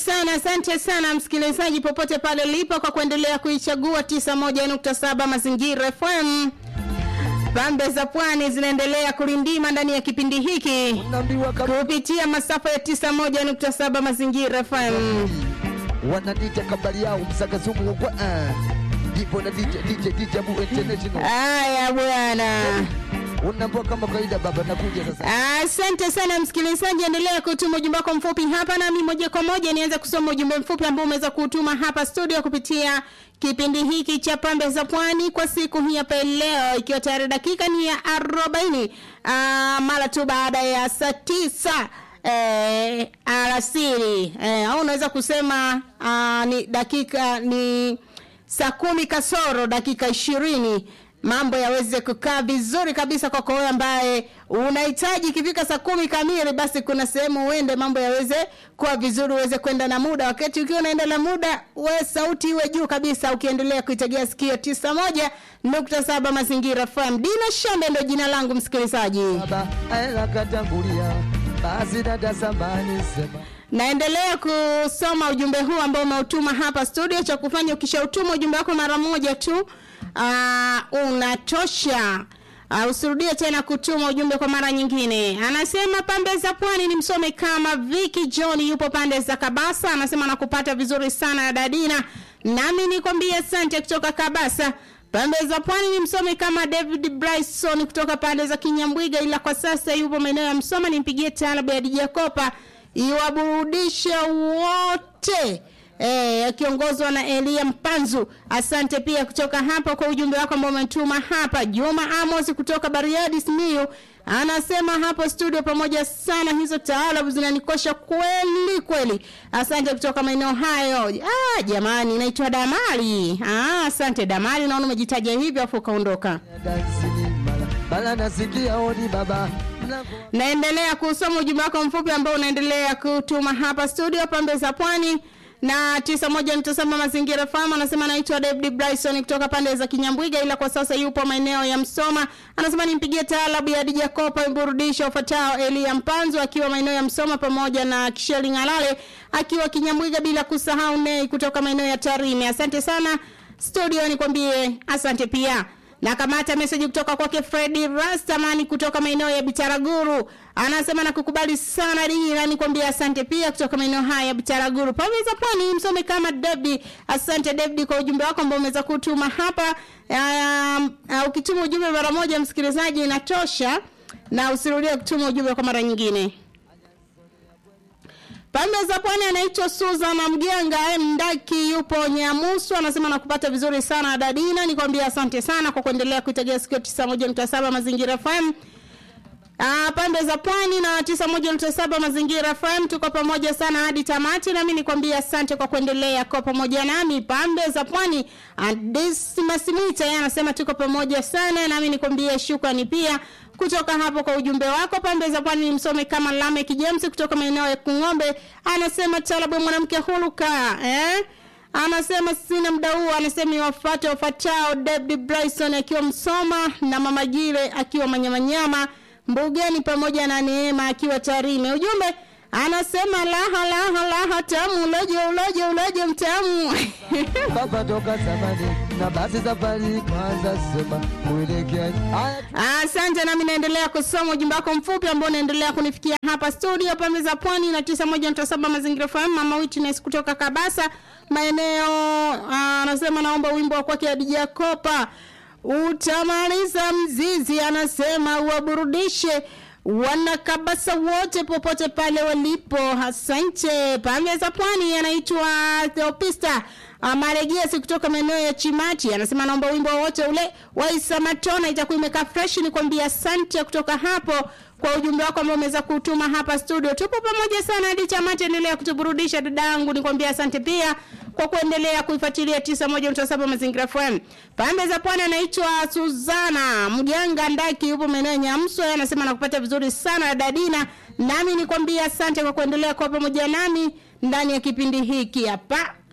sana, asante sana msikilizaji popote pale ulipo kwa kuendelea kuichagua 91.7 Mazingira FM. Pambe za Pwani zinaendelea kulindima ndani ya kipindi hiki Naambiwa kama kupitia masafa ya 91.7 Mazingira FM. wanadita kabali yao msakasumu kwa ah. Ndipo na DJ DJ DJ Abu International. Haya bwana. Unaambia kama kawaida baba nakuja sasa. Asante sana msikilizaji, endelea kutuma ujumbe wako mfupi hapa, nami moja kwa moja nianze kusoma ujumbe mfupi ambao umeweza kutuma hapa studio kupitia kipindi hiki cha Pambe za Pwani kwa siku hii hapa leo, ikiwa tayari dakika ni ya arobaini ah, mara tu baada ya saa tisa eh, alasiri eh, au unaweza kusema ah, ni dakika ni saa kumi kasoro dakika ishirini mambo yaweze kukaa vizuri kabisa kwako wewe ambaye unahitaji ikifika saa kumi kamili basi kuna sehemu uende mambo yaweze kuwa vizuri uweze kwenda na muda wakati ukiwa unaenda na muda we sauti iwe juu kabisa ukiendelea kuitegea sikio tisa moja nukta saba mazingira fm dina shambe ndo jina langu msikilizaji Baba aela katangulia. Basi dada samani sema. naendelea kusoma ujumbe huu ambao umeutuma hapa studio cha kufanya ukishautuma ujumbe wako mara moja tu uh, unatosha uh, usirudie tena kutuma ujumbe kwa mara nyingine anasema pambe za pwani ni msome kama viki john yupo pande za kabasa anasema nakupata vizuri sana dadina nami nikwambie asante kutoka kabasa pande za pwani ni msome kama david bryson kutoka pande za kinyambwiga ila kwa sasa yupo maeneo ya msoma nimpigie taarabu ya dijakopa iwaburudishe wote eh, akiongozwa na Elia Mpanzu. Asante pia kutoka hapa kwa ujumbe wako ambao umetuma hapa. Juma Amos kutoka Bariadi Simiyu anasema hapo studio pamoja sana, hizo taarabu zinanikosha kweli kweli. Asante kutoka maeneo hayo. Ah, jamani, naitwa Damali. Ah, asante Damali, naona umejitaja hivyo afu ukaondoka. Dansi ni mala. Bala nasikia odi baba. Mlango naendelea kusoma ujumbe wako mfupi ambao unaendelea kutuma hapa studio pambe za pwani na tisa moja nitasema mazingira fahamu anasema anaitwa david bryson kutoka pande za kinyambwiga ila kwa sasa yupo maeneo ya msoma anasema nimpigie taalabu ya dijakopa mburudisho ufuatao elia mpanzo akiwa maeneo ya msoma pamoja na kisheli ngalale akiwa kinyambwiga bila kusahau nei kutoka maeneo ya tarime asante sana studio nikwambie asante pia na kamata meseji kutoka kwake fredi rastamani kutoka maeneo ya bitaraguru anasema na kukubali sana dira nikwambia asante pia kutoka maeneo haya ya bitaraguru pameza pwani msome kama david asante david kwa ujumbe wako ambao umeweza kutuma hapa um, uh, ukituma ujumbe mara moja msikilizaji inatosha na usirudie kutuma ujumbe kwa mara nyingine pande za pwani anaitwa Susan Mgenga Mdaki yupo Nyamusu anasema nakupata vizuri sana Dadina nikwambia asante sana kwa kuendelea kuitegea sikio 91.7 mazingira FM Ah, pande za pwani na 91.7 mazingira FM tuko pamoja sana hadi tamati nami nikwambia asante kwa kuendelea kwa pamoja nami pande za pwani Dismas Mita yeye anasema tuko pamoja sana nami nikwambia shukrani pia kutoka hapo kwa ujumbe wako pande za pwani msome kama Lamek James kutoka maeneo ya Kung'ombe anasema talabu mwanamke huluka eh anasema sina muda huo anasema iwafate wafatao David Bryson akiwa Msoma na Mama Jile akiwa Manyamanyama Mbugeni pamoja na Neema akiwa Tarime ujumbe anasema laha laha laha tamu uloje uloje uloje mtamu baba toka zamani na basi safari kwanza sema kuelekea haya Asante, nami naendelea kusoma ujumbe wako mfupi ambao unaendelea kunifikia hapa studio pembe za pwani na tisa moja nukta saba mazingira FM. Mama Witness kutoka Kabasa maeneo ah, anasema naomba wimbo wa kwake Adija Kopa utamaliza mzizi, anasema uwaburudishe wanakabasa wote popote pale walipo. Asante. Pembe za pwani anaitwa Theopista Maregesi kutoka maeneo ya Chimati anasema naomba wimbo wote ule wa Isa Matona itakuwa imekaa fresh. Nikwambia asante kutoka hapo kwa ujumbe wako ambao umeweza kutuma hapa studio. Tupo pamoja sana hadi Chamati, endelea kutuburudisha dadangu. Nikwambia asante pia kwa kuendelea kuifuatilia 91.7 Mazingira FM. Pande za pwani anaitwa Suzana Mjanga Ndaki, yupo maeneo ya Nyamswe, anasema nakupata vizuri sana dadina, nami nikwambia asante kwa kuendelea kwa pamoja nami ndani ya kipindi hiki hapa